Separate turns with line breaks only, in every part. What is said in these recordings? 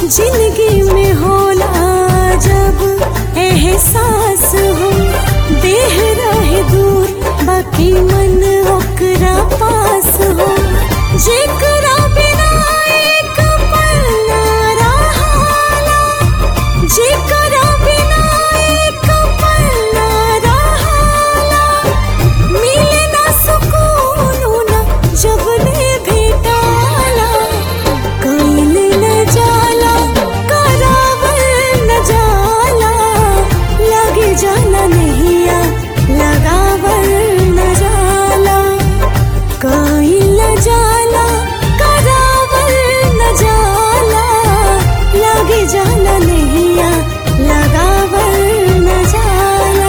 जिंदगी में होला जब एहसास हो देह रहे दूर बाकी मन ओकरा पास हो जेकरा बिना एक पल ना रहाला जेकरा बिना एक पल ना रहाला मिले ना सुकून ना जब ले भेटाला कईल न जाला करावल न जाला लगे जाना नहिया लगावल न जाला कईल न जाला करावल न जाला लगे जाना नहिया लगावल न जाला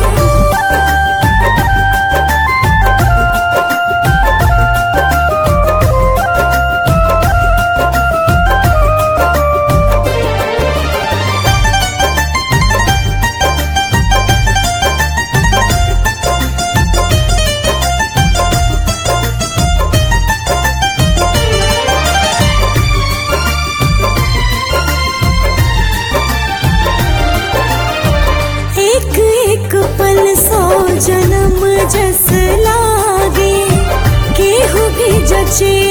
एक एक पल सौ जन्म जस लागे केहू भी जचे